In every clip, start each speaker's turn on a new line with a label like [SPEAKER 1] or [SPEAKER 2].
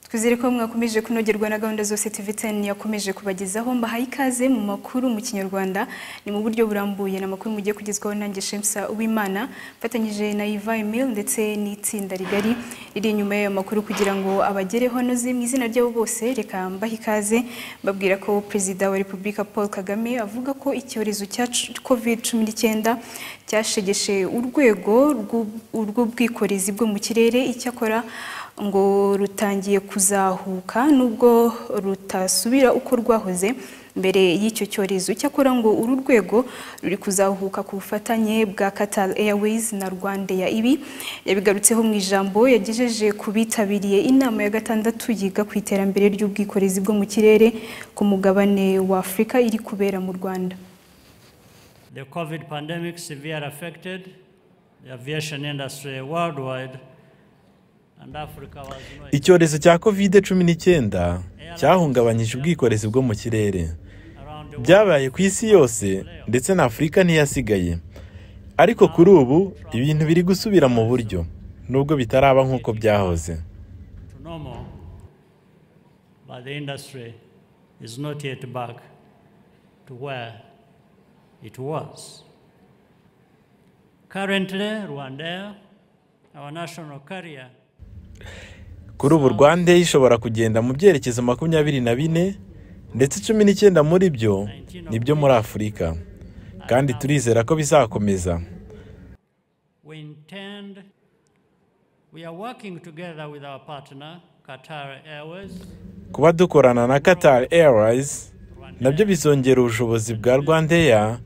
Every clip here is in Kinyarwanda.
[SPEAKER 1] twizere ko mwakomeje kunogerwa na gahunda zose TV10 yakomeje kubagezaho mbahaye ikaze mu makuru mu kinyarwanda ni mu buryo burambuye n'amakuru mugiye kugezwaho nanjye Shemsa Uwimana mfatanyije na Iva Emil ndetse n'itsinda rigari riri inyuma y'ayo makuru kugira ngo abagereho anoze mu izina ryabo bose reka mbahe ikaze mbabwira ko Perezida wa Repubulika Paul Kagame avuga ko icyorezo cya COVID-19 cyashegeshe urwego rw'ubwikorezi bwo mu kirere icyakora ngo rutangiye kuzahuka nubwo rutasubira uko rwahoze mbere y'icyo cyorezo cyakora ngo uru rwego ruri kuzahuka ku bufatanye bwa Qatar Airways na Rwandair ibi yabigarutseho mu ijambo yagejeje ku bitabiriye inama ya gatandatu yiga ku iterambere ry'ubwikorezi bwo mu kirere ku mugabane wa Afurika iri kubera mu Rwanda
[SPEAKER 2] The COVID pandemic severe affected the aviation industry worldwide, and Africa was no exception.
[SPEAKER 3] icyorezo cya covid cumi n'icyenda cyahungabanyije ubwikorezi bwo mu kirere
[SPEAKER 2] around the
[SPEAKER 3] byabaye ku isi yose ndetse na afurika ntiyasigaye ariko kuri ubu ibintu biri gusubira mu buryo nubwo bitaraba nk'uko byahoze
[SPEAKER 2] world to normal, but the industry is not yet back to where it was. Currently, Rwandair, our national carrier,
[SPEAKER 3] kuri ubu rwanda ishobora kugenda mu byerekezo makumyabiri na bine ndetse cumi n'icyenda muri byo ni byo muri afurika kandi turizera ko bizakomeza
[SPEAKER 2] we intend, we are working together with our partner, Qatar Airways,
[SPEAKER 3] kuba dukorana na qatar airways nabyo bizongera ubushobozi bwa rwandair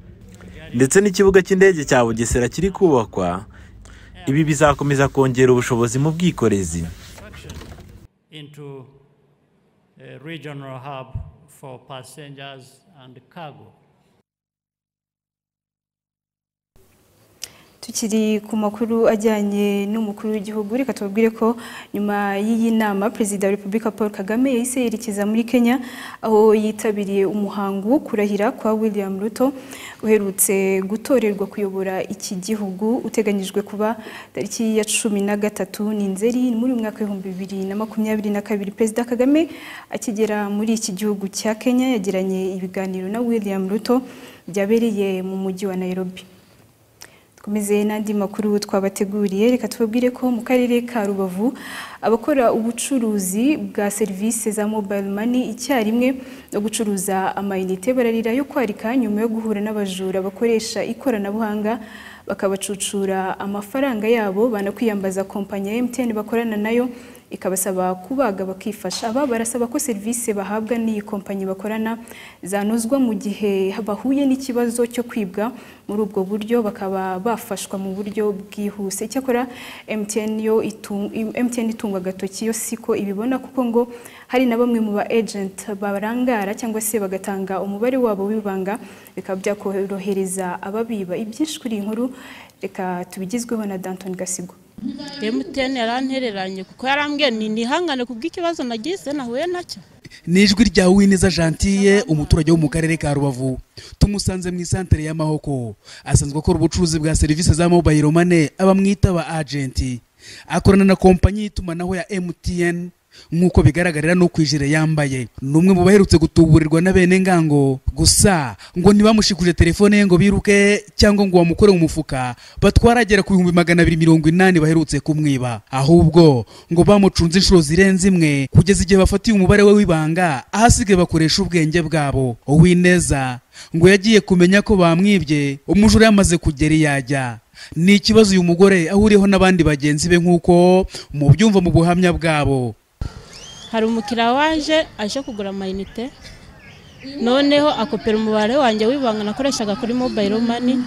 [SPEAKER 3] ndetse n'ikibuga cy'indege cya bugesera kiri kubakwa ibi bizakomeza kongera ubushobozi mu bwikorezi
[SPEAKER 2] into a regional hub for passengers and cargo.
[SPEAKER 1] tukiri ku makuru ajyanye n'umukuru w'igihugu reka tubabwire ko nyuma y'iyi nama perezida wa repubulika paul kagame yahise yerekeza muri kenya aho yitabiriye umuhango wo kurahira kwa william ruto uherutse gutorerwa kuyobora iki gihugu uteganyijwe kuba tariki ya cumi na gatatu ni nzeri muri uyu mwaka w'ibihumbi bibiri na makumyabiri na kabiri perezida kagame akigera muri iki gihugu cya kenya yagiranye ibiganiro na william ruto byabereye mu mujyi wa nairobi dukomeze n'andi makuru twabateguriye reka tubabwire ko mu karere ka rubavu abakora ubucuruzi bwa serivisi za mobile money icyarimwe no gucuruza amayinite bararira yo kwarika nyuma yo guhura n'abajura bakoresha ikoranabuhanga bakabacucura amafaranga yabo banakwiyambaza kompanyi ya MTN bakorana nayo ikabasaba kubaga bakifasha aba barasaba ko serivisi bahabwa n'iyi kompanyi bakorana zanozwa mu gihe bahuye n'ikibazo cyo kwibwa muri ubwo buryo bakaba bafashwa mu buryo bwihuse icyakora MTN yo itu- MTN itungwa agatoki yo siko ibibona kuko ngo hari na bamwe mu ba agent barangara cyangwa se bagatanga umubare wabo w'ibanga bikaba byakorohereza ababiba ibyinshi kuri iyi nkuru reka tubigezweho na Danton Gasigwa
[SPEAKER 4] emutiyeni yarantereranye kuko yarambwiye ni nihangane kubw'ikibazo nagize nahuye nacyo
[SPEAKER 5] ni ijwi rya Uwineza Gentille umuturage wo mu karere ka Rubavu tumusanze mu isantere y'amahoko asanzwe akora ubucuruzi bwa serivisi za mobile money abamwita ba agenti akorana na kompanyi y'itumanaho ya MTN nk'uko bigaragarira no kwijire yambaye ni umwe mu baherutse gutuburirwa na bene ngango gusa ngo ntibamushikuje telefone ye ngo biruke cyangwa ngo bamukore mu mufuka batwaragera ku bihumbi magana abiri mirongo inani baherutse kumwiba ahubwo ngo bamucunze inshuro zirenze imwe kugeza igihe bafatiye umubare we w'ibanga ahasigaye bakoresha ubwenge bwabo uwineza ngo yagiye kumenya ko bamwibye umujura yamaze kugera iyo ajya ni ikibazo uyu mugore ahuriyeho n'abandi bagenzi be nk'uko mubyumva mu buhamya bwabo
[SPEAKER 4] hari umukiriya waje aje kugura amayinite noneho akopera umubare wanjye w'ibanga nakoreshaga kuri mobayiro mani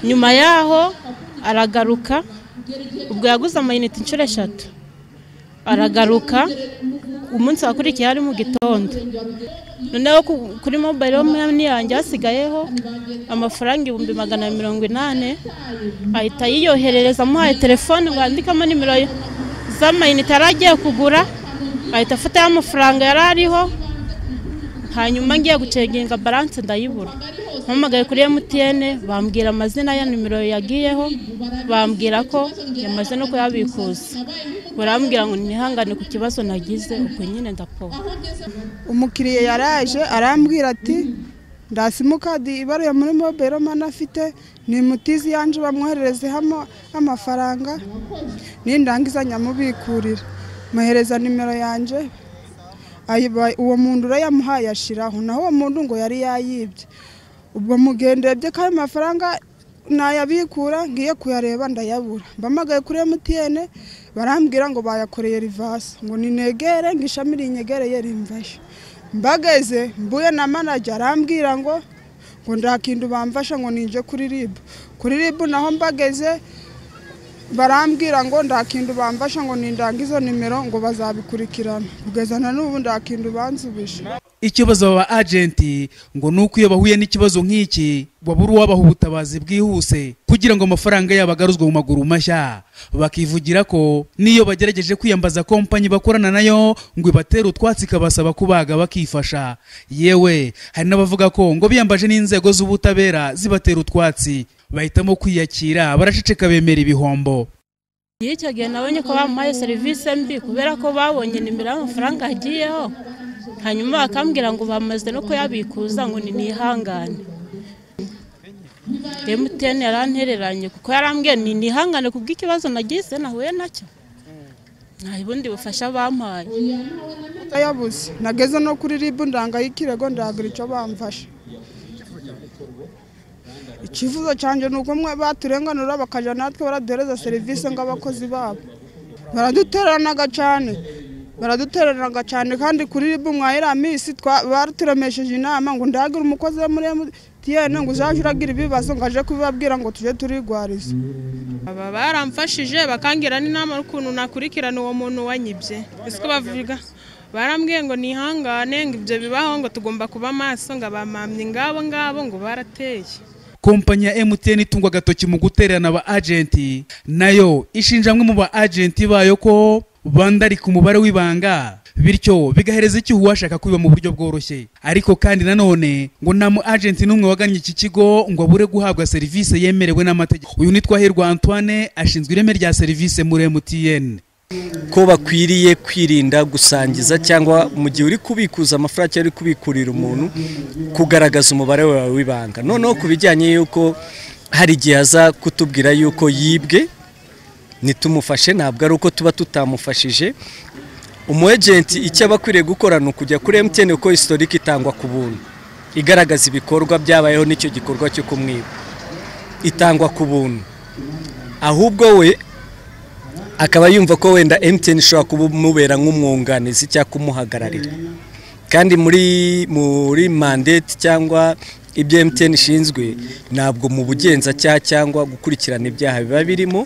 [SPEAKER 4] nyuma yaho aragaruka ubwo yaguze amayinite inshuro eshatu aragaruka umunsi wakurikiye ari mu gitondo noneho ku- kuri mobayiro mani yanjye hasigayeho amafaranga ibihumbi magana na mirongo inani ahita yiyoherereza amuhaye telefone bwandikamo nimero ye- z'amayinite yari agiye kugura ahita afataho amafaranga yari ariho hanyuma ngiye guceginga baranse ndayibura mpamagaye kuri MTN bambwira amazina ya nimero yagiyeho bambwira ko yamaze no kuyabikuza barambwira ngo nihangane ku kibazo nagize ubwo nyine ndapfa
[SPEAKER 6] umukiriya yaraje arambwira ati nda simukadi ibaruye muri mobile mani afite ni mutizi yanje bamwohererezehamo amafaranga nindangiza nyamubikurira muhereza nimero yanje ayiba- uwo muntu urayamuhaye ashiraho naho uwo muntu ngo yari yayibye ubwo mugendebye ko ayo mafaranga nayabikura ngiye kuyareba ndayabura mbamagaye kuri emutiyene barambwira ngo bayakoreye rivasi ngo ninegere ngo ishami rinyegereye rimvayo mbageze mbuye na manager arambwira ngo ngo ndakindu bamfasha ngo ninje kuri ribu kuri ribu naho mbageze barambwira ngo ndakindu bamfasha ngo nindangize nimero ngo bazabikurikirana kugeza na n'ubu ndakindu bansubije
[SPEAKER 5] ikibazo aba agenti ngo ni uko iyo bahuye n'ikibazo nk'iki babura uwabaha ubutabazi bwihuse kugira ngo amafaranga yabo agaruzwe mu maguru mashya bakivugira ko n'iyo bagerageje kwiyambaza kompanyi bakorana nayo ngo ibatere utwatsi ikabasaba kubaga bakifasha yewe hari n'abavuga ko ngo biyambaje n'inzego z'ubutabera zibatera utwatsi bahitamo kwiyakira baraceceka bemera ibihombo
[SPEAKER 4] Iyo icyo gihe nabonye ko bamuhaye serivisi mbi kubera ko babonye nimero y'amafaranga agiyeho hanyuma bakambwira ngo bamaze no kuyabikuza ngo ni nihangane emutiyeni yarantereranye kuko yarambwiye ni nihangane ku bw'ikibazo nagize nahuye nacyo nta bundi bufasha bampaye
[SPEAKER 6] yabuze nageze no kuri ribu ndangaye ikirego ndagira icyo bamfasha ikivuzo cyanjye ni uko mwe baturenganura bakajya natwe baraduhereza serivisi nk'abakozi babo baraduteranaga cyane baraduteranaga cyane kandi kuri ribu mwayiraminsi baturemesheje inama ngo ndagire umukozi wo muri emutiyene ngo uzajye uragira ibibazo ngo aje kubibabwira ngo tujye turigwariza
[SPEAKER 7] aba baramfashije bakangira n'inama y'ukuntu nakurikirana uwo muntu wanyibye ese ko bavuga barambwiye ngo nihangane ngo ibyo bibaho ngo tugomba kuba maso ngo abamamye ngabo ngabo ngo barateye
[SPEAKER 5] kompanyi ya mtn itungwa agatoki mu gutererana aba agenti nayo ishinja amwe mu ba agenti bayo ko bandarika umubare w'ibanga bityo bigahereza icyuho uwashaka kwiba mu buryo bworoshye ariko kandi nanone ngo nta mu agenti n'umwe wagannye iki kigo ngo abure guhabwa serivisi yemerewe n'amategeko uyu ni twahirwa antoine ashinzwe ireme rya serivisi muri mtn
[SPEAKER 8] ko bakwiriye kwirinda gusangiza cyangwa mu gihe uri kubikuza amafaranga cyangwa uri kubikurira umuntu kugaragaza umubare wawe w'ibanga noneho ku bijyanye y'uko hari igihe aza kutubwira y'uko yibwe ntitumufashe ntabwo ari uko tuba tutamufashije umu ejenti icyo aba akwiriye gukora ni ukujya kuri emutiyeni kuko historike itangwa ku buntu igaragaza ibikorwa byabayeho n'icyo gikorwa cyo kumwiba itangwa ku buntu ahubwo we akaba yumva ko wenda emutiyeni ishobora kumubera nk'umwunganizi cyangwa kumuhagararira kandi muri muri mandate cyangwa ibyo emutiyeni ishinzwe ntabwo mu bugenzacyaha cyangwa gukurikirana ibyaha biba birimo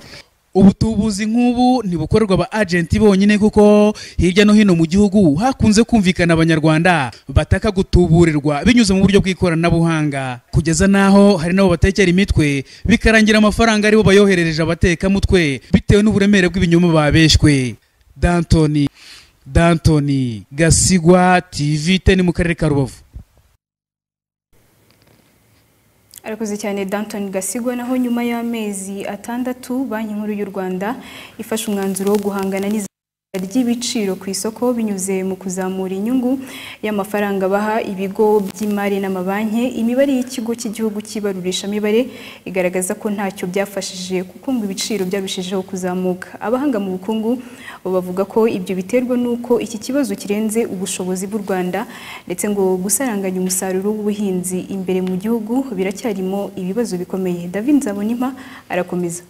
[SPEAKER 5] ubutubuzi nk'ubu ntibukorerwa aba agenti bonyine kuko hirya no hino mu gihugu hakunze kumvikana abanyarwanda bataka gutuburirwa binyuze mu buryo bw'ikoranabuhanga kugeza n'aho hari n'abo batekera imitwe bikarangira amafaranga aribo bayoherereje abatekamutwe bitewe n'uburemere bw'ibinyoma babeshywe dantoni dantoni gasigwa tv teni mu karere ka rubavu
[SPEAKER 1] Arakoze cyane Danton Gasigwa naho nyuma y'amezi atandatu Banki Nkuru y'u Rwanda ifashe umwanzuro wo guhangana n'izamuka ry'ibiciro ku isoko binyuze mu kuzamura inyungu y'amafaranga baha ibigo by'imari n'amabanki imibare y'ikigo cy'igihugu cy'ibarurishamibare igaragaza ko ntacyo byafashije kuko ngo ibiciro byarushijeho kuzamuka abahanga mu bukungu bo bavuga ko ibyo biterwa n'uko iki kibazo kirenze ubushobozi bw'u Rwanda ndetse ngo gusaranganya umusaruro w'ubuhinzi imbere mu gihugu biracyarimo ibibazo bikomeye David Nzabonimpa arakomeza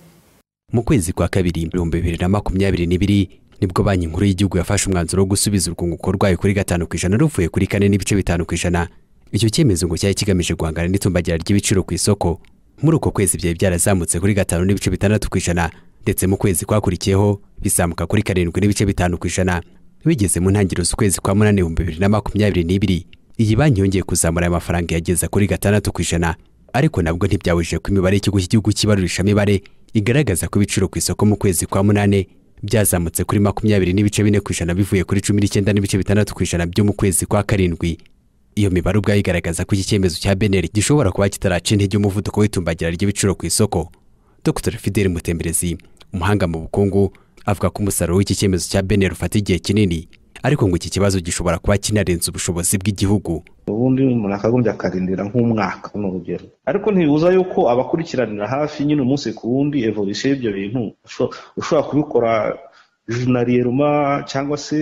[SPEAKER 9] mu kwezi kwa kabiri ibihumbi bibiri na makumyabiri n'ibiri nibwo banki nkuru y'igihugu yafashe umwanzuro wo gusubiza urwunguko rwayo kuri gatanu ku ijana ruvuye kuri kane n'ibice bitanu ku ijana icyo cyemezo ngo cyari kigamije guhangana n'itumbagira ry'ibiciro ku isoko muri uko kwezi byari byarazamutse kuri gatanu n'ibice bitandatu ku ijana ndetse mu kwezi kwakurikiyeho bizamuka kuri karindwi n'ibice bitanu ku ijana bigeze mu ntangiriro z'ukwezi kwa munani ibihumbi bibiri na makumyabiri n'ibiri iyi banki yongeye kuzamura aya mafaranga yageza kuri gatandatu ku ijana ariko nabwo ntibyabujije ko imibare y'ikigo cy'igihugu cy'ibarurishamibare igaragaza ko ibiciro ku isoko mu kwezi kwa munane byazamutse kuri makumyabiri n'ibice bine ku ijana bivuye kuri cumi n'icyenda n'ibice bitandatu ku ijana byo mu kwezi kwa karindwi iyo mibare ubwayo igaragaza ko iki cyemezo cya beneri gishobora kuba kitaraca intege umuvuduko w'itumbagira ry'ibiciro ku isoko dr fidel mutemberezi umuhanga mu bukungu avuga ko umusaruro w'iki cyemezo cya beneri ufata igihe kinini ariko ngo iki kibazo gishobora kuba kinarenze ubushobozi bw'igihugu
[SPEAKER 10] ubundi umuntu akagombye akarindira nk'umwaka ni urugero ariko ntibibuza yuko abakurikiranira hafi nyine umunsi ku wundi evolution y'ibyo bintu ushobora kubikora junariyeruma cyangwa se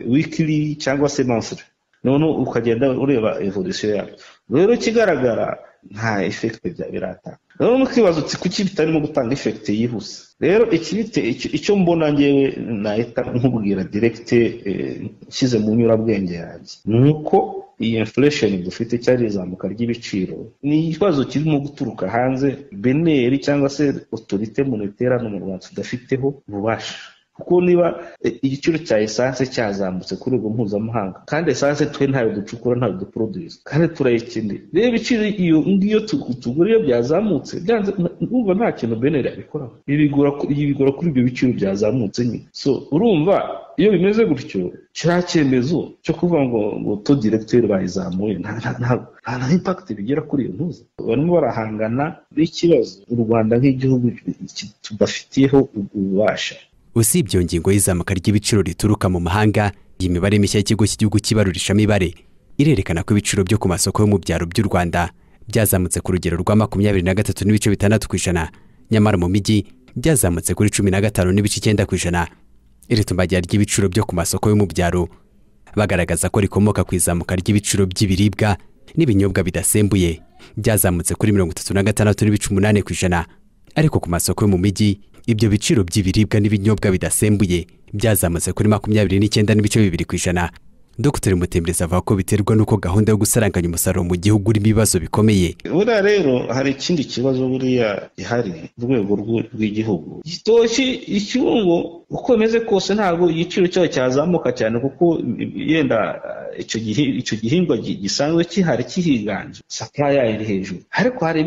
[SPEAKER 10] wikiri cyangwa se mansire none ukagenda ureba evolution yayo rero ikigaragara nta efekite bya biratanga rero mukibaza uti kuki bitarimo gutanga efekite yihuse rero ikibite icyo mbona ngewe nahita nkubwira diregite nshyize mu nyurabwenge yanjye ni uko iyi inflation dufite cyari izamuka ry'ibiciro ni ikibazo kirimo guturuka hanze beneri cyangwa se otorite moniterane mu rwanda tudafiteho ububasha kuko niba igiciro cya esanse cyazamutse ku rwego mpuzamahanga kandi esanse twe ntayo ducukura ntayo duproduce kandi turayikeneye rero ibiciro iyo ngiyo tugura iyo byazamutse byanze urumva nta kintu beneri abikoraho ibigura kuri ibyo biciro byazamutse nyine so urumva iyo bimeze gutyo kiriya cyemezo cyo kuvuga ngo ngo to diregiteri bayizamuye nta na impakiti bigera kuri iyo ntuza barimo barahangana n'ikibazo u rwanda nk'igihugu tudafitiyeho ububasha
[SPEAKER 9] usibye iyo ngingo y'izamuka ry'ibiciro rituruka mu mahanga iyi mibare mishya y'ikigo cy'igihugu cyibarurisha imibare irerekana ko ibiciro byo ku masoko yo mu byaro by'u rwanda byazamutse ku rugero rwa makumyabiri na gatatu n'ibice bitandatu ku ijana nyamara mu mijyi byazamutse kuri cumi na gatanu n'ibice icyenda ku ijana iri tumbagira ry'ibiciro byo ku masoko yo mu byaro bagaragaza ko rikomoka ku izamuka ry'ibiciro by'ibiribwa n'ibinyobwa bidasembuye byazamutse kuri mirongo itatu na gatandatu n'ibice umunani ku ijana ariko ku masoko yo mu mijyi ibyo biciro by'ibiribwa n'ibinyobwa bidasembuye byazamutse kuri makumyabiri n'icyenda n'ibice bibiri ku ijana dr mutembereza avuga ko biterwa n'uko gahunda yo gusaranganya umusaruro mu gihugu urimo ibibazo bikomeye
[SPEAKER 10] buriya rero hari ikindi kibazo buriya gihari mu rwego rw'igihugu gitoki icyungo uko bimeze kose ntabwo igiciro cyayo cyazamuka cyane kuko yenda icyo gihingwa gisanzwe gihari kihiganje sapuraya iri hejuru ariko hari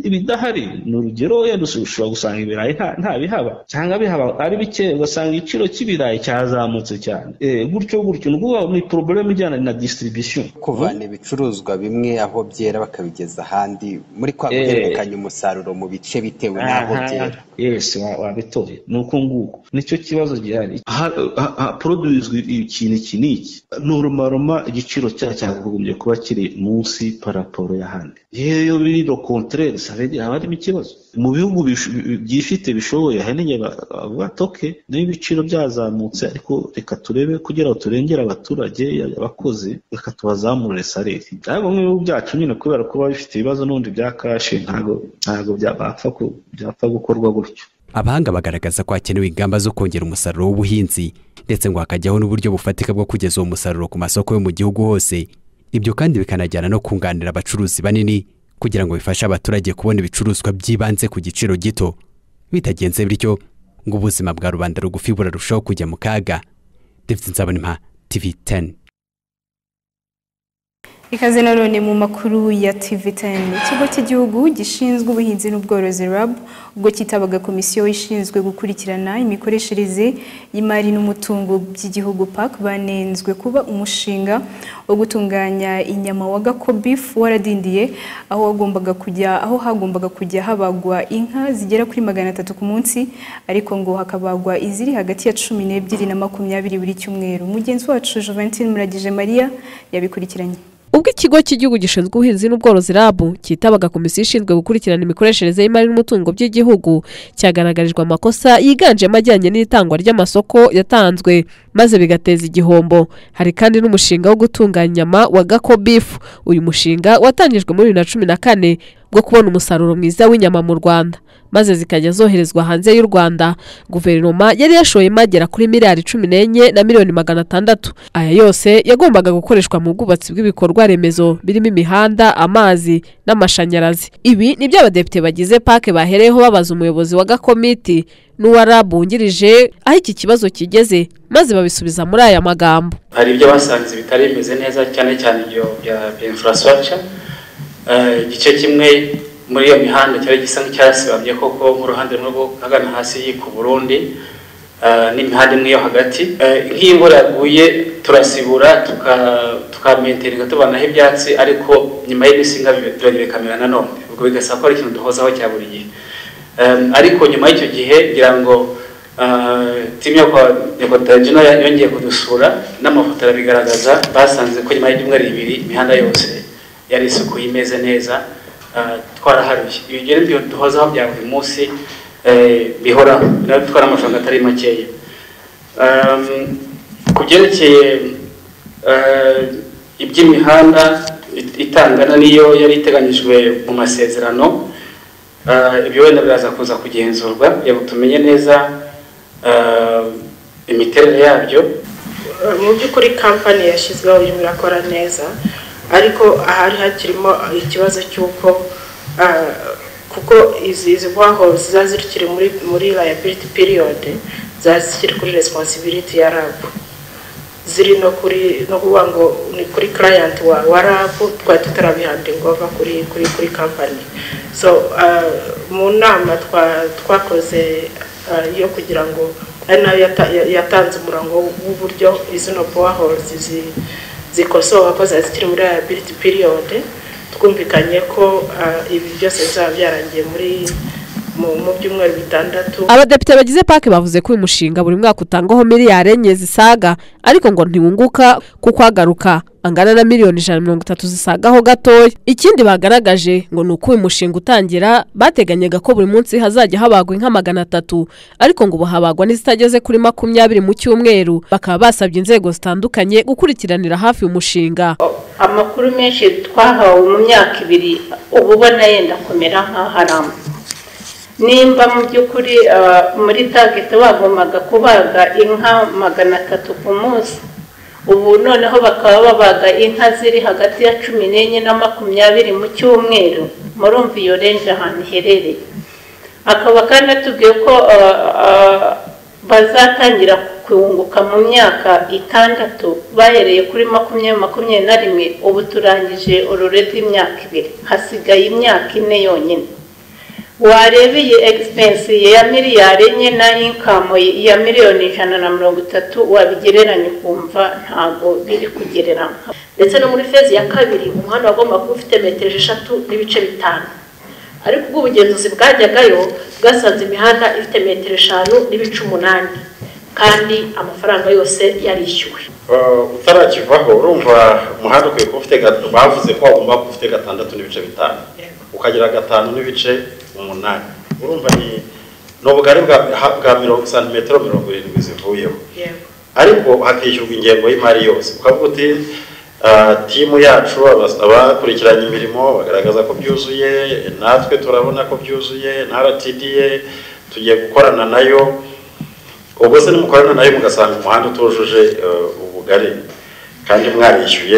[SPEAKER 10] ibidahari ni urugero wenda ushobora gusanga ibirayi nta bihaba cyangwa bihaba ari bike ugasanga igiciro cy'ibirayi cyazamutse cyane gutyo gutyo ni ukuvuga ni poroberemu ijyana na disitiribisiyo
[SPEAKER 11] kuvana ibicuruzwa bimwe aho byera bakabigeza ahandi muri kwa guhererekanya umusaruro mu bice bitewe n'aho byera
[SPEAKER 10] yesi wabitoye ni uko nguko nicyo kibazo gihari haporoduzwa ikintu iki n'iki ni urumaroma igiciro cyayo cyakagombye kuba kiri munsi paraporo y'ahandi yewe biri lo kontrere savedi haba harimo ikibazo mu bihugu byifite bishoboye ahanini bavuga toke niba ibiciro byazamutse ariko reka turebe kugira ngo turengere abaturage abakozi reka tubazamurire sareri ntabwo nk'ibihugu byacu nyine kubera ko biba bifite ibibazo n'ubundi bya kashi ntabwo byapfa gukorwa gutyo
[SPEAKER 9] abahanga bagaragaza ko hakenewe ingamba zo kongera umusaruro w'ubuhinzi ndetse ngo hakajyaho n'uburyo bufatika bwo kugeza uwo musaruro ku masoko yo mu gihugu hose ibyo kandi bikanajyana no kunganira abacuruzi banini kugira ngo bifashe abaturage kubona ibicuruzwa by'ibanze ku giciro gito bitagenze bityo ngo ubuzima bwa rubanda rugufi burarushaho kujya mu kaga david nzabonimpa tv 10
[SPEAKER 1] ikaze nanone mu makuru ya tv 10 ikigo cy'igihugu gishinzwe ubuhinzi n'ubworozi rab ubwo kitabaga komisiyo ishinzwe gukurikirana imikoreshereze y'imari n'umutungo by'igihugu park banenzwe kuba umushinga wo gutunganya inyama wa gakobeef waradindiye aho wagombaga kujya aho hagombaga kujya habagwa inka zigera kuri magana atatu ku munsi ariko ngo hakabagwa iziri hagati ya cumi n'ebyiri na makumyabiri buri cyumweru mugenzi wacu Juventine Muragije Maria yabikurikiranye
[SPEAKER 12] ubwo ikigo cy'igihugu gishinzwe ubuhinzi n'ubworozi rabu cyitabaga komisiyo ishinzwe gukurikirana imikoreshereze y'imari n'umutungo by'igihugu cyagaragarijwe amakosa yiganjemo ajyanye n'itangwa ry'amasoko yatanzwe maze bigateza igihombo hari kandi n'umushinga wo gutunganya inyama wa gako bifu uyu mushinga watangijwe muri bibiri na cumi na kane bwo kubona umusaruro mwiza w'inyama mu rwanda maze zikajya zoherezwa hanze y'u rwanda guverinoma yari yashoyemo agera kuri miliyari cumi n'enye na miliyoni magana atandatu aya yose yagombaga gukoreshwa mu bwubatsi bw'ibikorwa remezo birimo imihanda amazi n'amashanyarazi ibi nibyo abadepite bagize pake bahereyeho babaza umuyobozi wa gakomiti n'uwa rab wungirije aho iki kibazo kigeze maze babisubiza muri aya magambo
[SPEAKER 13] hari ibyo basanze bitari bimeze neza cyane cyane ibyo bya infurasitaraca igice kimwe muri iyo mihanda cyari gisa nk'icyasibamye koko nk'uruhande rumwe rwo hagana hasi y'iko burundi n'imihanda imwe yo hagati nk'iyo imvura yaguye turasibura tukamenteringa tubanaho ibyatsi ariko nyuma y'ibisinga birongera bikamera nanone ubwo bigasaba ko ari ikintu duhozaho cya buri gihe ariko nyuma y'icyo gihe ngira ngo timu yo kwa nyakotagi nayo yongeye kudusura n'amafoto arabigaragaza basanze ko nyuma y'ibyumweru bibiri imihanda yose yari isukuye imeze neza ah, twaraharuye ibyo rero byo duhozaho bya buri munsi eh, bihoraho nayo dutwara amafaranga atari makeya Um, ku byerekeye eh, iby'imihanda it- itangana n'iyo yari iteganyijwe mu masezerano ah, ibyo wenda biraza kuza kugenzurwa kugira ngo tumenye neza ah, imiterere yabyo
[SPEAKER 14] mu by'ukuri kampani yashyizweho irimo irakora neza ariko ahari hakirimo ikibazo cy'uko ah, kuko izi izi bwaho ziba zikiri muri muri liability period ziba zikiri kuri responsibility ya rabu ziri no kuri no kuvuga ngo ni kuri client wa wa rabu twari tutarabihandinga ova kuri kuri kuri company so ah, mu nama twa- twakoze ah, yo kugira ngo ari nayo yata- ya- yatanze umurongo w'uburyo izino boreholes zi- zikosoka ko zari zikiri muri liability period twumvikanye ko ah, ibi byose bizaba byarangiye muri mu mu byumweru bitandatu
[SPEAKER 12] abadepite bagize pake bavuze ko uyu mushinga buri mwaka utangwaho miliyari enye zisaga ariko ngo ntiwunguka kuko agaruka angana na miliyoni ijana na mirongo itatu zisagaho gatoya ikindi bagaragaje ngo ni uko uyu mushinga utangira bateganyaga ko buri munsi hazajya habagwa inka magana atatu ariko ngo ubu habagwa n'izitageze kuri makumyabiri mu cyumweru bakaba basabye inzego zitandukanye gukurikiranira hafi uyu mushinga
[SPEAKER 15] amakuru menshi twahawe mu myaka ibiri uba ubona yenda kumera nkaho aramba nimba mu by'ukuri ah, muri tageti bagombaga kubaga inka magana atatu ku munsi ubu noneho bakaba babaga inka ziri hagati ya cumi n'enye na makumyabiri mu cyumweru murumva iyo renje ahantu iherereye akaba kandi atubwiye ko ah, ah, bazatangira kunguka mu myaka itandatu bahereye kuri makumyabiri makumyabiri na rimwe ubu turangije ururedi imyaka ibiri hasigaye imyaka ine yonyine warebeye egipensi ya miliyari enye na inkamu ya miliyoni ijana na mirongo itatu wabigereranya ukumva ntabwo biri kugereranywa
[SPEAKER 16] ndetse no muri fezi ya kabiri umuhanda wagombaga kuba ufite metero eshatu n'ibice bitanu ariko ubwo ubugenzuzi bwajyagayo bwasanze imihanda ifite metero eshanu n'ibice umunani kandi amafaranga yose yarishyuwe
[SPEAKER 17] Uh, utarakivaho urumva umuhanda ukwiye kuba ufite gat- bavuze ko wagomba kuba ufite gatandatu n'ibice bitanu ukagira gatanu n'ibice umunani urumva ni ni ubugari bwa ha- bwa mirongo santimetero mirongo irindwi zivuyeho ariko hakishyurwa ingengo y'imari yose ukavuga uti uh, timu yacu abas- abakurikiranye imirimo bagaragaza ko byuzuye natwe turabona ko byuzuye na rtda tugiye gukorana nayo ubwo se nimukorana nayo mugasanga umuhanda utujuje eh, ubugari kandi mwarishyuye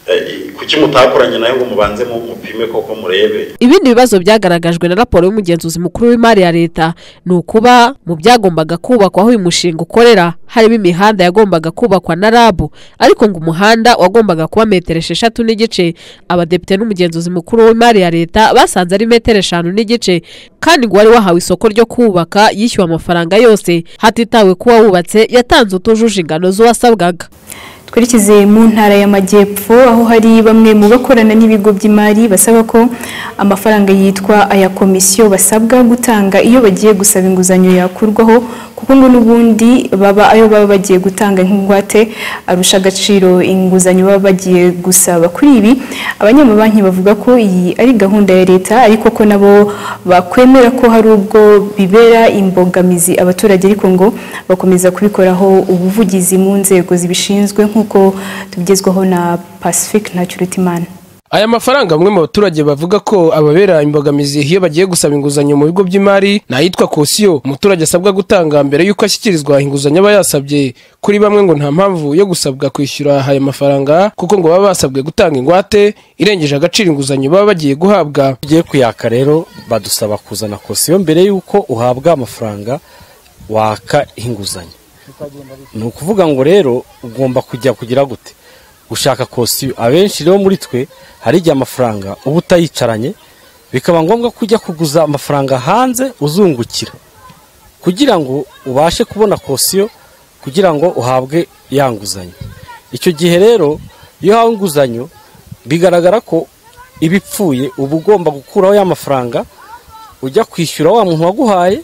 [SPEAKER 17] eh, i- kuki mutakoranye nayo ngo mubanze mu- mupime koko murebe
[SPEAKER 12] ibindi bibazo byagaragajwe na raporo y'umugenzuzi mukuru w'imari ya leta ni ukuba mu byagombaga kubakwa aho uyu mushinga ukorera harimo imihanda yagombaga kubakwa na rabu ariko ngo umuhanda wagombaga kuba metero esheshatu n'igice abadepite n'umugenzuzi mukuru w'imari ya leta basanze ari metero eshanu n'igice kandi ngo uwari wahawe isoko ryo kubaka yishyuwe amafaranga yose hatitawe ko uwawubatse yatanze utujuje ingano z'uwasabwaga
[SPEAKER 1] twerekeze mu ntara y'amajyepfo aho hari bamwe mu bakorana n'ibigo by'imari basaba ko amafaranga yitwa aya komisiyo basabwa gutanga iyo bagiye gusaba inguzanyo yakurwaho kuko ngo n'ubundi baba ayo baba bagiye gutanga nk'ingwate arusha agaciro inguzanyo baba bagiye gusaba kuri ibi abanyamabanki bavuga ko iyi ari gahunda ya leta ariko ko nabo bakwemera ko hari ubwo bibera imbogamizi abaturage ariko ngo bakomeza kubikoraho ubuvugizi mu nzego zibishinzwe nk'uko tugezwaho na Pacifique Ntacyurutimana
[SPEAKER 18] Aya mafaranga amwe mu baturage bavuga ko ababera imbogamizi iyo bagiye gusaba inguzanyo mu bigo by'imari ni ayitwa kosiyo umuturage asabwa gutanga mbere y'uko ashyikirizwa inguzanyo aba yasabye kuri bamwe ngo nta mpamvu yo gusabwa kwishyura aya mafaranga kuko ngo baba basabwe gutanga ingwate irengeje agaciro inguzanyo baba bagiye guhabwa
[SPEAKER 19] ugiye kuyaka rero badusaba kuzana kosiyo mbere y'uko uhabwa amafaranga waka inguzanyo ni ukuvuga ngo rero ugomba kujya kugira gute gushaka kosiyo abenshi rero muri twe hari igihe amafaranga uba utayicaranye bikaba ngombwa ko ujya kuguza amafaranga hanze uzungukira kugira ngo ubashe kubona kosiyo kugira ngo uhabwe ya nguzanyo icyo gihe rero iyo uhawe inguzanyo bigaragara ko iba ipfuye uba ugomba gukuraho ya mafaranga ujya kwishyura wa muntu waguhaye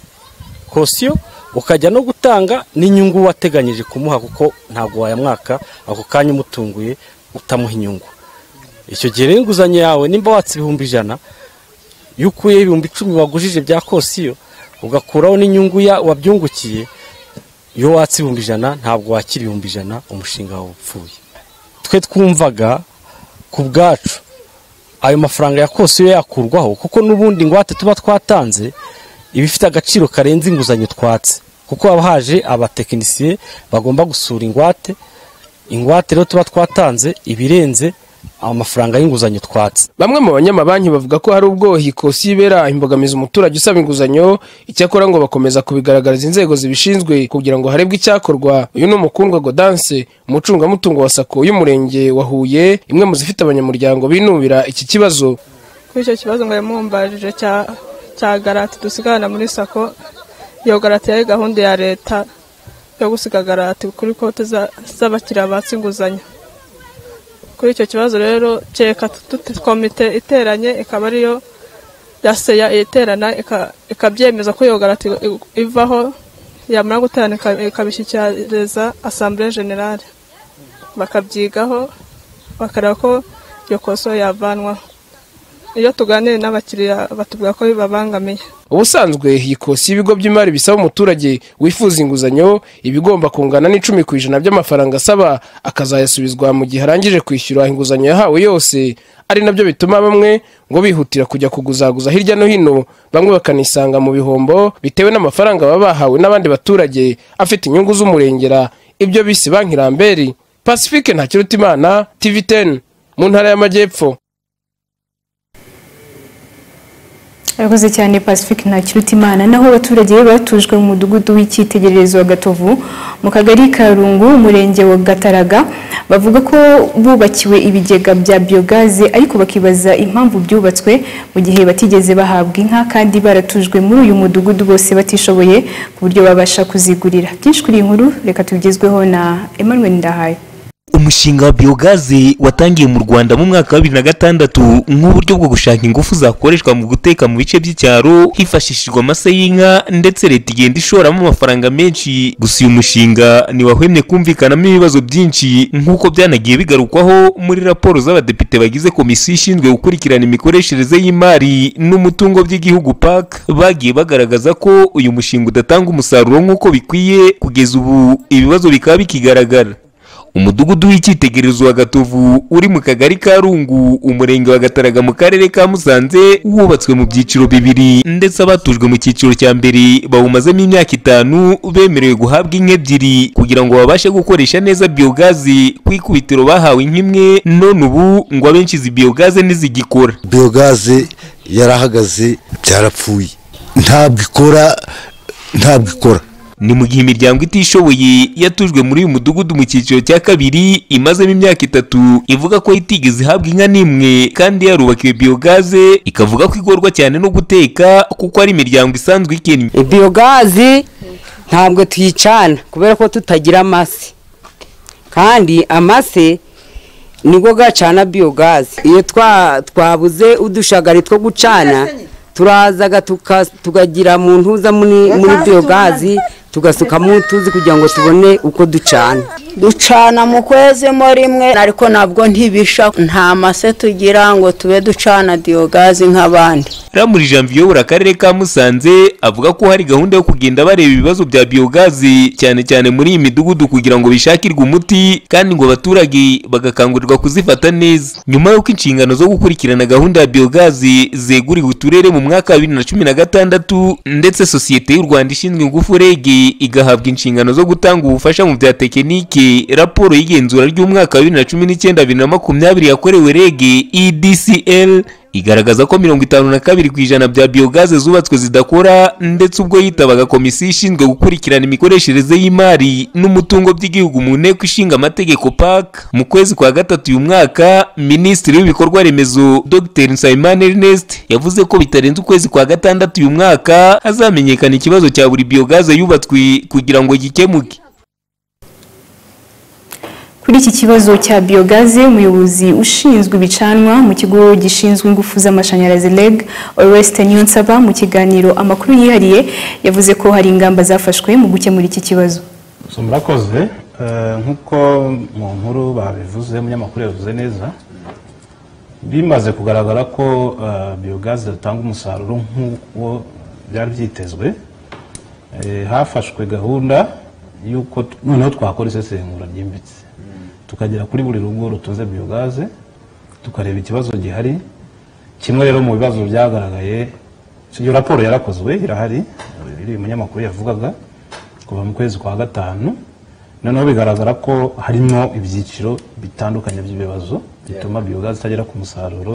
[SPEAKER 19] kosiyo ukajya no gutanga n'inyungu wateganyije kumuha kuko ntabwo wayamwaka ako kanya umutunguye utamuha inyungu icyo gihe rero inguzanyo yawe nimba watse ibihumbi ijana iyo ukuyeho ibihumbi icumi wagujije bya kosiyo ugakuraho n'inyungu ya- wabyungukiye iyo watse ibihumbi ijana ntabwo wakira ibihumbi ijana umushinga wawe upfuye twe twumvaga ku bwacu ayo mafaranga ya kosiyo yakurwaho kuko n'ubundi ingwate tuba twatanze iba ifite agaciro karenze inguzanyo twatse kuko haba haje abatekinisiye bagomba gusura ingwate ingwate rero tuba twatanze iba irenze amafaranga y'inguzanyo twatse
[SPEAKER 18] bamwe mu banyamabanki bavuga ko hari ubwo iyi kosiyo ibera imbogamizi umuturage usaba inguzanyo icyakora ngo bakomeza kubigaragariza inzego zibishinzwe kugira ngo harebwe icyakorwa uyu ni umukundwa godanse umucungamutungo wa sako y'umurenge wa huye imwe mu zifite abanyamuryango binubira iki kibazo
[SPEAKER 7] kuri icyo kibazo ngo yamumbajije cya cya garate dusigarana muri sako iyo garate yari gahunda ya leta yo gusiga garate kuri konti za- z'abakiriya batse inguzanyo kuri icyo kibazo rero kereka tute- komite iteranye ikaba ariyo ya seya iterana ika- ikabyemeza ko iyo garate i- ivaho yamara guterana ika- ikabishyikiriza asambure generale bakabyigaho bakareba ko iyo koso yavanwaho iyo tuganiriye n'abakiriya batubwira ko bibabangamiye
[SPEAKER 18] ubusanzwe iyi kosiyo ibigo by'imari bisaba umuturage wifuza inguzanyo iba igomba kungana n'icumi ku ijana by'amafaranga asaba akazayasubizwa mu gihe arangije kwishyura inguzanyo yahawe yose ari nabyo bituma bamwe ngo bihutira kujya kuguzaguza hirya no hino bamwe bakanisanga mu bihombo bitewe n'amafaranga baba bahawe n'abandi baturage afite inyungu z'umurengera ibyo bise banki ramberi pacifique ntakirutimana tv 10 mu ntara y'amajyepfo
[SPEAKER 1] Arakoze cyane Pacifique Ntakirutimana naho abaturage be batujwe mu mudugudu w'icyitegererezo wa Gatovu mu kagari ka Rungu umurenge wa Gataraga bavuga ko bubakiwe ibigega bya biogaze ariko bakibaza impamvu byubatswe mu gihe batigeze bahabwa inka kandi baratujwe muri uyu mudugudu bose batishoboye ku buryo babasha kuzigurira byinshi kuri iyi nkuru reka tubigezweho na Emmanuel Ndahayo
[SPEAKER 20] umushinga wa biyogaze watangiye mu rwanda mu mwaka wa bibiri na gatandatu nk'uburyo bwo gushaka ingufu zakoreshwa mu guteka mu bice by'icyaro hifashishijwe amase y'inka ndetse leta igenda ishoramo amafaranga menshi gusa uyu mushinga ntiwahwemye kumvikanamo ibibazo byinshi nk'uko byanagiye bigarukwaho muri raporo z'abadepite bagize komisiyo ishinzwe gukurikirana imikoreshereze y'imari n'umutungo by'igihugu pac bagiye bagaragaza ko uyu mushinga udatanga umusaruro nk'uko bikwiye kugeza ubu ibibazo bikaba bikigaragara umudugudu w'icyitegererezo wa gatovu uri mu kagari ka rungu umurenge wa gataraga mu karere ka musanze wubatswe mu byiciro bibiri ndetse abatujwe mu cyiciro cya mbere bawumazemo imyaka itanu bemerewe guhabwa inka ebyiri kugira ngo babashe gukoresha neza biyogazi ku ikubitiro bahawe inka imwe none ubu ngo abenshi izi biyogaze ntizigikora
[SPEAKER 21] biyogaze yarahagaze byarapfuye ntabwo ikora ntabwo ikora
[SPEAKER 20] ni mu gihe imiryango itishoboye yatujwe muri uyu mudugudu mu cyiciro cya kabiri imazemo imyaka itatu ivuga ko itigeze ihabwa inka n'imwe kandi yarubakiwe biyogaze ikavuga ko igorwa cyane no guteka kuko ari imiryango isanzwe ikennye
[SPEAKER 22] biyogazi ntabwo tuyicana kubera ko tutagira amase kandi amase nibwo gacana biyogazi iyo twa- twabuze udushagari two gucana turazaga tuka- tukagira mu ntuza muri muri biyogazi tugasukamo utuzi kugira ngo tubone uko ducana
[SPEAKER 23] ducana mu kwezi mo rimwe ariko nabwo ntibisha nta mase tugira ngo tube ducana diyogazi nk'abandi
[SPEAKER 20] ramuri janvier uyobora akarere ka musanze avuga ko hari gahunda yo kugenda bareba ibibazo bya biyogazi cyane cyane muri iyi midugudu kugira ngo bishakirwe umuti kandi ngo abaturage bagakangurirwa kuzifata neza nyuma y'uko inshingano zo gukurikirana gahunda ya biyogazi zeguriwe uturere mu mwaka wa bibiri na cumi na gatandatu ndetse sosiyete y'u rwanda ishinzwe ingufu reg igahabwa inshingano zo gutanga ubufasha mu bya tekinike raporo y'igenzura ry'umwaka wa bibiri na cumi n'icyenda bibiri na makumyabiri yakorewe reg edcl igaragaza ko mirongo itanu na kabiri ku ijana bya biyogaze zubatswe zidakora ndetse ubwo yitabaga komisiyo ishinzwe gukurikirana imikoreshereze y'imari n'umutungo by'igihugu mu nteko ishinga amategeko pac mu kwezi kwa gatatu uyu mwaka minisitiri w'ibikorwa remezo dr nsabimana ernest yavuze ko bitarenze ukwezi kwa gatandatu uyu mwaka hazamenyekana ikibazo cya buri biyogaze yubatswe kugira ngo gikemuke
[SPEAKER 1] Kuri iki kibazo cya biyogaze umuyobozi ushinzwe ibicanwa mu kigo gishinzwe ingufu z'amashanyarazi REG Oreste Niyonsaba mu kiganiro amakuru yihariye yavuze ko hari ingamba zafashwe mu gukemura iki kibazo
[SPEAKER 24] So, murakoze Eh, nk'uko mu nkuru babivuze umunyamakuru yabivuze neza bimaze kugaragara ko eh, biyogaze zitanga umusaruro nk'uwo byari byitezwe eh, hafashwe gahunda y'uko t- noneho twakora isesengura ryimbitse tukagera kuri buri rugo rutunze biyogaze tukareba ikibazo gihari kimwe rero mu bibazo byagaragaye iyo raporo yarakozwe irahari iri umunyamakuru yavugaga kuva mu kwezi kwa gatanu noneho bigaragara ko harimo ibyiciro bitandukanye by'ibibazo bituma biyogazi itagera ku musaruro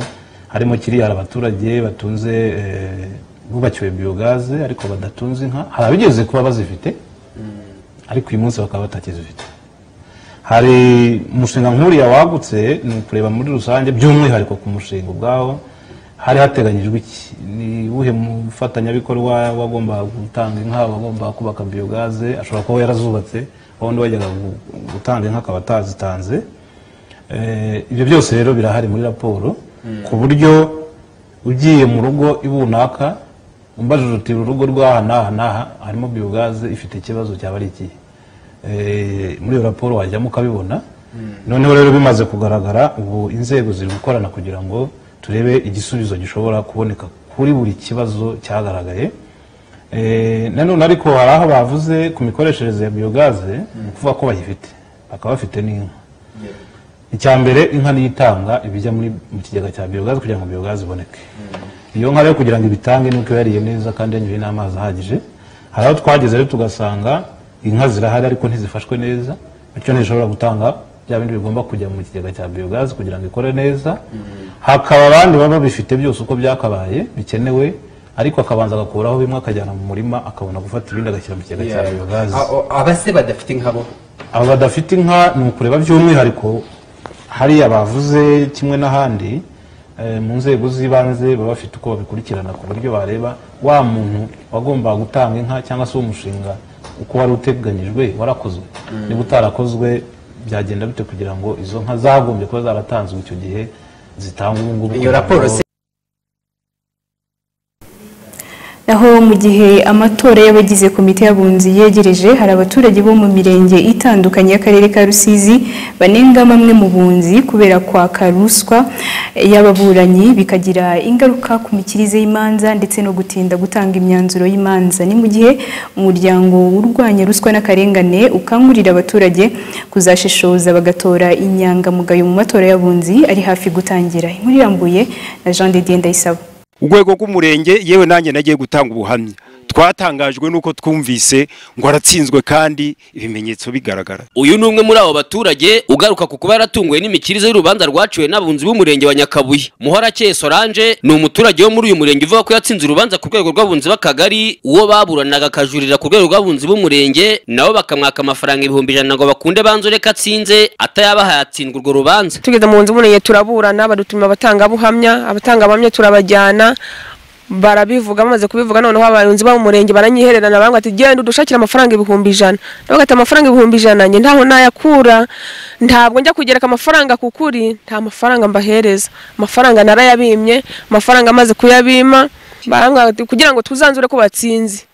[SPEAKER 24] harimo kiriya abaturage batunze eh, bubakiwe biyogaze ariko badatunze inka hari abigeze kuba bazifite ariko uyu munsi bakaba batakizifite hari umushinga nk'uriya wagutse ni ukureba muri rusange by'umwihariko ku mushinga ubwawo hari hateganyijwe iki ni uwuhe mufatanyabikorwa wagomba gutanga inka wagomba kubaka biyogaze ashobora kuba yarazubatse wundi wajyaga gu- gutanga inka akaba atazitanze Eh, ibyo byose rero birahari muri raporo ku buryo ugiye mu rugo ibunaka umbajije uti uru rugo rw'aha n'aha n'aha harimo biyogaze ifite ikibazo cyaba ari ikihe Eh, muri iyo raporo wajyamo ukabibona noneho rero bimaze kugaragara ubu inzego ziri gukorana kugira ngo turebe igisubizo gishobora kuboneka kuri buri kibazo cyagaragaye Eh, nanone ariko hari aho bavuze ku mikoreshereze ya biyogaze ni ukuvuga ko bayifite bakaba bafite n'inka icya mbere inka niyo itanga ibijya muri mu kigega cya biyogaze kugira ngo biyogaze iboneke iyo nka rero kugira ngo ibitange nuko iba yariye neza kandi yanyoye n'amazi ahagije hari aho twageze rero tugasanga inka zirahari ariko ntizifashwe neza bityo ntizishobora gutanga bya bindi bigomba kujya mu kigega cya biyogaze kugira ngo ikore neza hakaba abandi baba babifite byose uko byakabaye bikenewe ariko akabanza agakuraho bimwe akajyana mu murima akabona gufata ibindi agashyira mu kigega cya
[SPEAKER 11] Yeah.
[SPEAKER 24] biyogaze
[SPEAKER 11] A- o- abase badafite inka bo
[SPEAKER 24] abo badafite inka ni ukureba by'umwihariko hariya bavuze kimwe n'ahandi eh, mu nzego z'ibanze baba bafite uko babikurikirana ku buryo bareba wa muntu wagombaga gutanga inka cyangwa se umushinga uko wari uteganyijwe warakozwe
[SPEAKER 25] Mm.
[SPEAKER 24] niba utarakozwe byagenda bite kugira ngo izo nka zagombye kuba zaratanzwe icyo gihe zitangwe ubu ngubu
[SPEAKER 11] Iyo raporo se-
[SPEAKER 1] naho mu gihe amatora y'abagize komite y'abunzi yegereje hari abaturage bo mu mirenge itandukanye y'akarere ka rusizi banenga bamwe mu bunzi kubera kwaka ruswa y'ababuranyi bikagira ingaruka ku mikirize y'imanza ndetse no gutinda gutanga imyanzuro y'imanza ni mu gihe umuryango urwanya ruswa n'akarengane ukangurira abaturage kuzashishoza bagatora inyangamugayo mu matora y'abunzi ari hafi gutangira inkuru irambuye na Jean de Dieu Ndayisaba
[SPEAKER 4] urwego rw'umurenge yewe nanjye nagiye gutanga ubuhamya twatangajwe n'uko twumvise ngo aratsinzwe kandi ibimenyetso bigaragara
[SPEAKER 26] uyu ni umwe muri abo baturage ugaruka ku kuba yaratunguwe n'imikirize y'urubanza rwaciwe n'abunzi b'umurenge wa nyakabuye muhorakeye solange ni umuturage wo muri uyu murenge uvuga ko yatsinze urubanza ku rwego rw'abunzi b'akagari uwo baburanaga akajurira ku rwego rw'abunzi b'umurenge nabo bakamwaka amafaranga ibihumbi ijana ngo bakunde banzure ko atsinze atayabahaye atsindwa urwo rubanza
[SPEAKER 27] tugeze mu nzu murenge turaburana badutuma abatangabuhamya abatangabuhamya turabajyana barabivuga bamaze kubivuga noneho abayobozi bo mu murenge baranyihererana bambwira ati genda udushakire amafaranga ibihumbi ijana ndavuga ati amafaranga ibihumbi ijana njye ntaho nayakura ntabwo njya kugereka amafaranga ku kuri nta mafaranga mbahereza amafaranga narayabimye amafaranga amaze kuyabima barambwira bati kugira ngo tuzanzure ko batsinze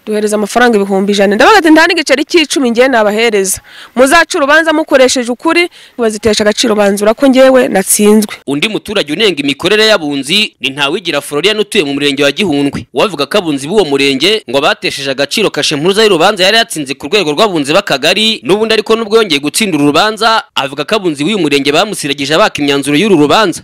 [SPEAKER 27] duhereza amafaranga ibihumbi ijana ndabaga ati nta n'igiceri cy'icumi ngewe nabahereza muzaca urubanza mukoresheje ukuri bazitesha agaciro banzura ko ngewe natsinzwe
[SPEAKER 26] undi muturage unenga imikorere y'abunzi ni ntawigira florian utuye mu murenge wa gihundwe wavuga ko abunzi b'uwo murenge ngo batesheje agaciro kashe mpuruza y'urubanza yari yatsinze ku rwego rw'abunzi b'akagari n'ubundi ariko n'ubwo yongeye gutsindira urubanza avuga ko abunzi b'uyu murenge bamusiragije baka imyanzuro y'uru rubanza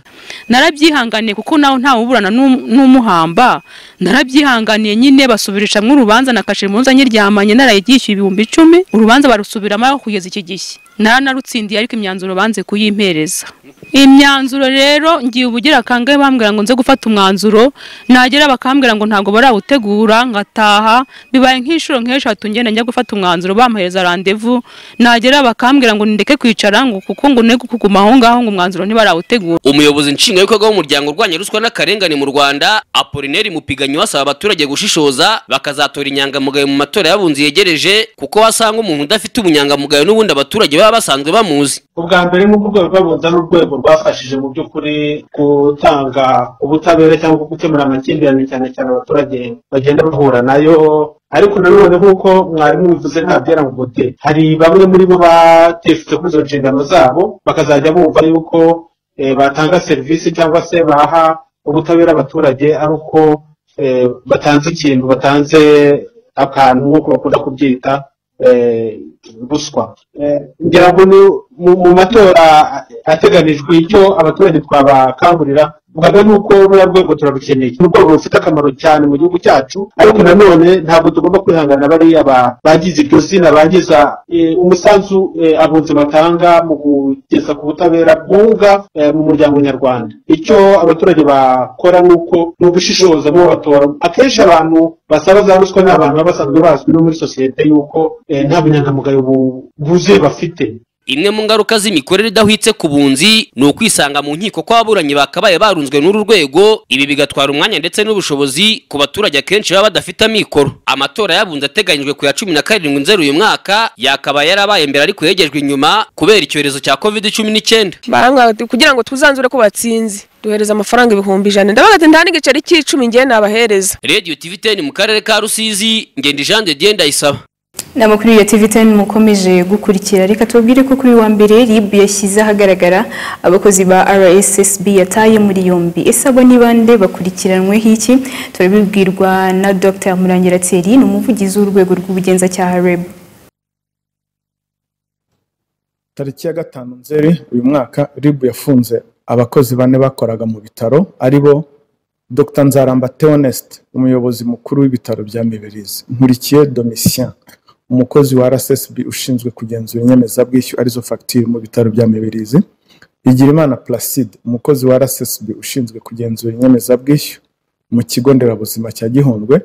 [SPEAKER 28] narabyihanganiye kuko nawe ntawe uburana n'um- n'umuhamba narabyihanganiye nyine basubirisha mwe urubanza na kashe impunzi nyiryamanye narayiryishyuye ibihumbi icumi urubanza barusubiramo aho kugeza iki gishya naranarutsindiye ariko imyanzuro banze kuyimpereza imyanzuro rero ngiye ubugira akangahe bambwira ngo nze gufata umwanzuro nagera bakambwira ngo ntabwo barawutegura ngataha bibaye nk'inshuro nk'eshatu ngenda njya gufata umwanzuro bampereza randevu nagera bakambwira ngo ndeke kwicara ngo kuko ngo ne kuguma aho ngaho ngo umwanzuro ntibarawutegura
[SPEAKER 26] umuyobozi nshingwabikorwa w'umuryango urwanya ruswa n'akarengane mu rwanda apolineri mupiganyi asaba abaturage gushishoza bakazatora inyangamugayo mu matora y'abunzi yegereje kuko wasanga umuntu udafite ubunyangamugayo n'ubundi abaturage baba basanzwe bamuzi
[SPEAKER 25] ubwa mbere nk'uko urwego rw'abunzi ari urwego rwafashije mu by'ukuri gutanga ubutabera cyangwa gukemura amakimbirane cyane cyane abaturage bagenda bahura nayo ariko nanone nk'uko mwarimu bivuze ntabyera ngo gute hari bamwe muri bo batifutse kuri izo nshingano zabo bakazajya bumva yuko eh, batanga serivisi cyangwa se baha ubutabera abaturage ari uko eh, batanze ikintu batanze akantu nk'uko bakunda kubyita eh, ruswa Eh, ngira ngo ni mu mu matora ateganijwe icyo abaturage twabakangurira mbaga ni uko ruriya rwego turarukeneye ni urwego rufite akamaro cyane mu gihugu cyacu ariko nanone ntabwo tugomba kwihangana bariya ba- bagize iryo zina bagiza eh, umusanzu eh, abunzi batanga mu kugeza ku butabera bwunga eh, mu muryango nyarwanda icyo abaturage bakora ni uko ni ugushishoza mu batora akenshi abantu basaba za ruswa ni abantu baba basanzwe bazwi no muri sosiyete y'uko eh, nta bunyangamugayo bu- buzuye bafite
[SPEAKER 26] imwe mu ngaruka z'imikorere idahwitse ku bunzi ni ukwisanga mu nkiko kw'ababuranyi bakabaye barunzwe n'uru rwego ibi bigatwara umwanya ndetse n'ubushobozi ku baturage akenshi baba badafite amikoro amatora y'abunzi ateganyijwe ku ya cumi na karindwi nzeru uyu mwaka yakabaye yarabaye mbere ariko yegejwe inyuma kubera icyorezo cya covid cumi n'icyenda
[SPEAKER 27] barambwira bati kugira ngo twuzanzure ko batsinze duhereza amafaranga ibihumbi ijana ndavuga ati nta n'igiceri cy'icumi njyewe nabahereza
[SPEAKER 26] radiyo tivi teni mu karere ka rusizi ngenda jean de dieu ndayisaba
[SPEAKER 1] nama kuri iyo TV ten mukomeje gukurikira reka tubabwire ko kuri wa mbere RIB yashyize ahagaragara abakozi ba RSSB yataye muri yombi ese abo ni bande bakurikiranweho iki turabibwirwa na Dr Murangira Thierry ni umuvugizi w'urwego rw'ubugenzacyaha RIB
[SPEAKER 29] tariki ya gatanu nzeri uyu mwaka ribu yafunze abakozi bane bakoraga mu bitaro ari bo dr nzaramba theoneste umuyobozi mukuru w'ibitaro bya mibirizi nkurikiye domitien umukozi wa rssb ushinzwe kugenzura inyemezabwishyu arizo fagitire mu bitaro bya mibirizi igirimana placide umukozi wa rssb ushinzwe kugenzura inyemezabwishyu mu kigo nderabuzima cya gihundwe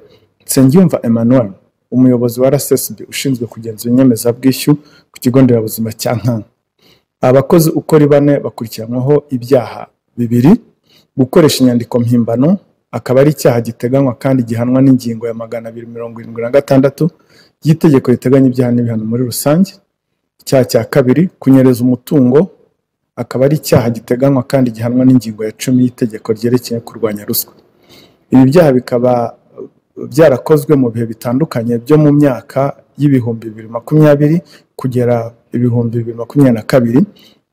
[SPEAKER 29] nsengiyumva emmanuel umuyobozi wa rssb ushinzwe kugenzura inyemezabwishyu ku kigo nderabuzima cya nkanka abakozi uko ari bane bakurikiranwaho ibyaha bibiri gukoresha inyandiko mpimbano akaba ari icyaha giteganywa kandi gihanwa n'ingingo ya magana abiri mirongo irindwi na gatandatu y'itegeko riteganya ibyaha n'ibihano muri rusange icyaha cya kabiri kunyereza umutungo akaba ari icyaha giteganywa kandi gihanwa n'ingingo ya cumi y'itegeko ryerekeye kurwanya ruswa ibi byaha bikaba byarakozwe mu bihe bitandukanye byo mu myaka y'ibihumbi bibiri makumyabiri kugera ibihumbi bibiri makumyabiri na kabiri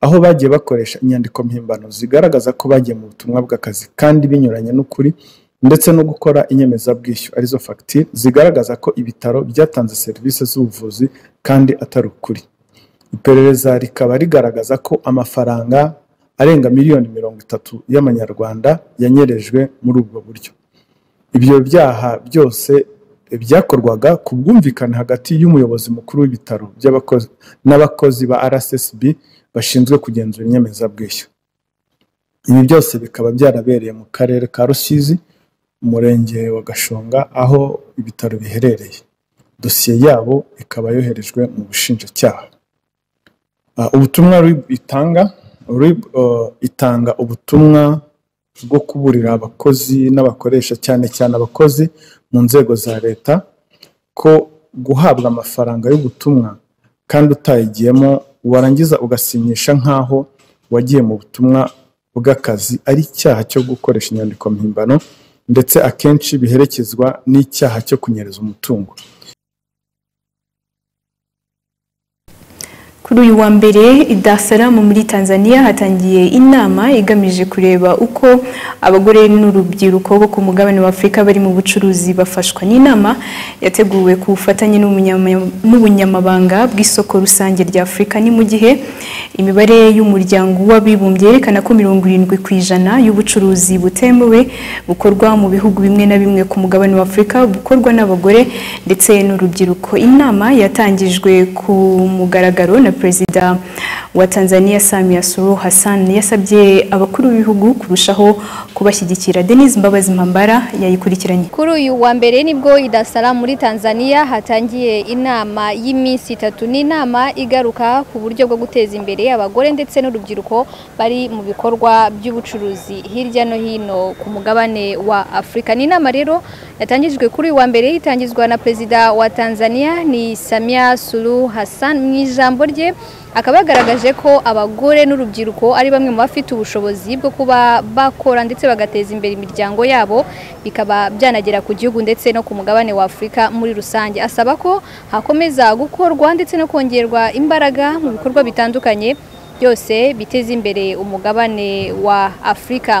[SPEAKER 29] aho bagiye bakoresha inyandiko mpimbano zigaragaza ko bagiye mu butumwa bw'akazi kandi binyuranye n'ukuri ndetse no gukora inyemezabwishyu arizo fagitire zigaragaza ko ibitaro byatanze serivisi z'ubuvuzi kandi atari ukuri iperereza rikaba rigaragaza ko amafaranga arenga miliyoni mirongo itatu y'amanyarwanda yanyerejwe muri ubwo buryo ibyo byaha byose byakorwaga ku bwumvikane hagati y'umuyobozi mukuru w'ibitaro by'abakozi n'abakozi ba rssb bashinzwe kugenzura inyemezabwishyu ibi byose bikaba byarabereye mu karere ka rusizi umurenge wa gashonga aho ibitaro biherereye dosiye yabo ikaba yoherejwe mu bushinjacyaha Ah, ubutumwa RIB itanga RIB eh, itanga ubutumwa bwo kuburira abakozi n'abakoresha cyane cyane abakozi mu nzego za leta ko guhabwa amafaranga y'ubutumwa kandi utayigiyemo warangiza ugasinyisha nk'aho wagiye mu butumwa bw'akazi ari icyaha cyo gukoresha inyandiko mpimbano ndetse akenshi biherekezwa n'icyaha cyo kunyereza umutungo
[SPEAKER 1] Kuri uyu wa mbere i Dar es Salaam muri Tanzania hatangiye inama igamije kureba uko abagore n'urubyiruko bo ku mugabane wa Afurika bari mu bucuruzi bafashwa. Ni inama yateguwe ku bufatanye n'umunyama- n'ubunyamabanga bw'isoko rusange rya Afurika. Ni mu gihe imibare y'umuryango w'abibumbye yerekana ko mirongo irindwi ku ijana y'ubucuruzi butemewe bukorwa mu bihugu bimwe na bimwe ku mugabane wa Afurika bukorwa n'abagore ndetse n'urubyiruko. Inama yatangijwe ku mugaragaro na Perezida wa Tanzania Samia Suluhu Hassan yasabye abakuru b'ibihugu kurushaho kubashyigikira. Denise Mbabazi Mpambara yayikurikiranye.
[SPEAKER 30] Kuri uyu wa mbere nibwo i Dar es Salaam muri Tanzania hatangiye inama y'iminsi itatu. Ni inama igaruka ku buryo bwo guteza imbere abagore ndetse n'urubyiruko bari mu bikorwa by'ubucuruzi hirya no hino ku mugabane wa Afurika. Ni inama rero yatangijwe kuri uyu wa mbere itangizwa na Perezida wa Tanzania ni Samia Suluhu Hassan. Mu ijambo rye abaturage akaba yagaragaje ko abagore n'urubyiruko ari bamwe mu bafite ubushobozi bwo kuba bakora ndetse bagateza imbere imiryango yabo bikaba byanagera ku gihugu ndetse no ku mugabane wa Afurika muri rusange asaba ko hakomeza gukorwa ndetse no kongerwa imbaraga mu bikorwa bitandukanye byose biteza imbere umugabane wa Afurika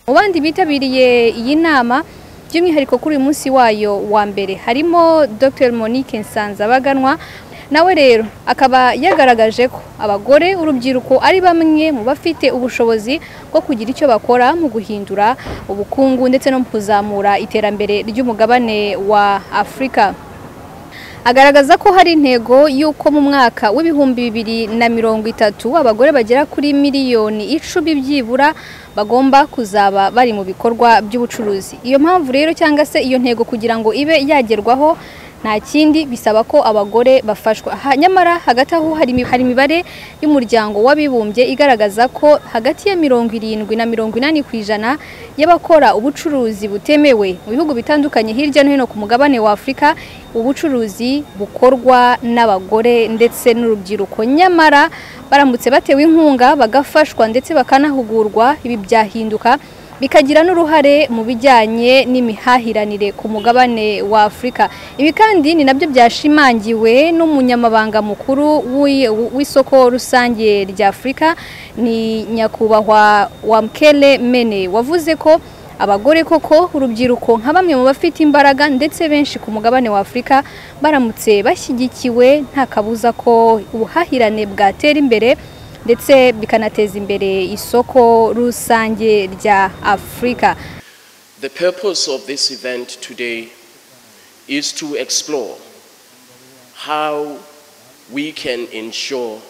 [SPEAKER 30] mu bandi bitabiriye iyi nama by'umwihariko kuri uyu munsi wayo wa mbere harimo dr monique nsanzabaganwa nawe rero akaba yagaragaje ko abagore urubyiruko ari bamwe mu bafite ubushobozi bwo kugira icyo bakora mu guhindura ubukungu ndetse no mu kuzamura iterambere ry'umugabane wa afurika agaragaza ko hari intego y'uko mu mwaka w'ibihumbi bibiri na mirongo itatu abagore bagera kuri miliyoni icumi byibura bagomba kuzaba bari mu bikorwa by'ubucuruzi iyo mpamvu rero cyangwa se iyo ntego kugira ngo ibe yagerwaho nta kindi bisaba ko abagore bafashwa Ha- nyamara hagati aho hari imi- hari imibare y'umuryango w'abibumbye igaragaza ko hagati ya mirongo irindwi na mirongo inani ku ijana y'abakora ubucuruzi butemewe mu bihugu bitandukanye hirya no hino ku mugabane wa afurika ubucuruzi bukorwa n'abagore ndetse n'urubyiruko nyamara baramutse batewe inkunga bagafashwa ndetse bakanahugurwa ibi byahinduka bikagira n'uruhare mu bijyanye n'imihahiranire ku mugabane wa afurika ibi kandi ni nabyo byashimangiwe n'umunyamabanga mukuru w'i- w'isoko rusange rya afurika ni nyakubahwa wamkele mene wavuze ko abagore koko urubyiruko nka bamwe mu bafite imbaraga ndetse benshi ku mugabane wa afurika baramutse bashyigikiwe nta kabuza ko ubuhahirane bwatera imbere ndetse bikanateza imbere isoko rusange rya afurika
[SPEAKER 31] The purpose of this event today is to explore how we can ensure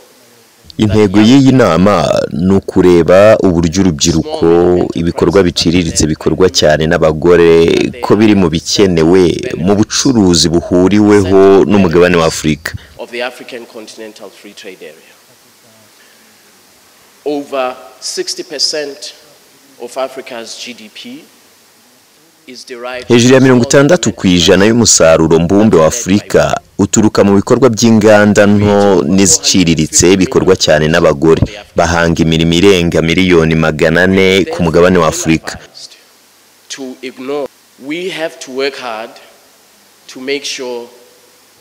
[SPEAKER 32] intego y'iyi nama ni ukureba uburyo urubyiruko ibikorwa biciriritse bikorwa cyane n'abagore ko biri mu bikenewe mu bucuruzi buhuriweho n'umugabane wa afurika
[SPEAKER 31] of the African Continental Free Trade Area. Over 60% of Africa's GDP is derived
[SPEAKER 32] hejuru ya mirongo itandatu ku ijana y'umusaruro mbumbe wa afurika uturuka mu bikorwa by'inganda nto n'iziciriritse bikorwa cyane n'abagore bahanga imirimo irenga miliyoni magana ane ku mugabane wa afurika
[SPEAKER 31] to ignore. We have to work hard to make sure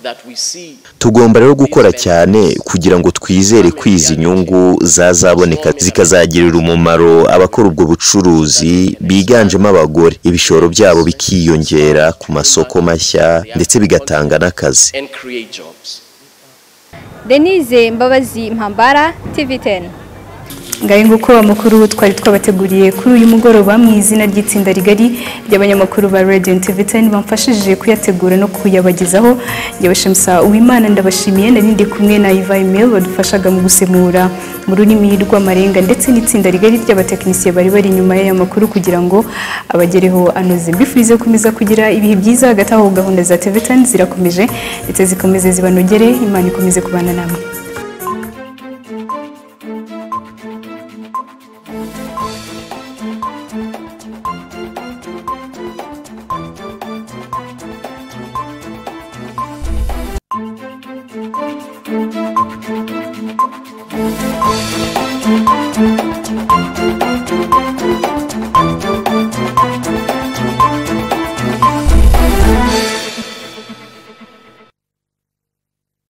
[SPEAKER 31] that we see
[SPEAKER 32] tugomba rero gukora cyane kugira ngo twizere ko izi nyungu zazaboneka zikazagirira umumaro abakora ubwo bucuruzi biganjemo abagore ibishoro byabo bikiyongera ku masoko mashya ndetse bigatanga n'akazi
[SPEAKER 31] and create jobs.
[SPEAKER 30] denise mbabazi mpambara tv 10
[SPEAKER 1] ngahe nguko amakuru twari twabateguriye kuri uyu mugoroba mu izina ry'itsinda rigari ry'abanyamakuru ba radio and tv 10 bamfashije kuyategura no kuyabagezaho njye bashamisa uwimana ndabashimiye nari ndi kumwe na iva emil badufashaga mu gusemura mu rurimi rw'amarenga ndetse n'itsinda rigari ry'abatekinisiye bari bari inyuma y'aya makuru kugira ngo abagereho anoze mbifurize gukomeza kugira ibihe byiza hagati aho gahunda za tv 10 zirakomeje ndetse zikomeze zibanogere imana ikomeze kubana namwe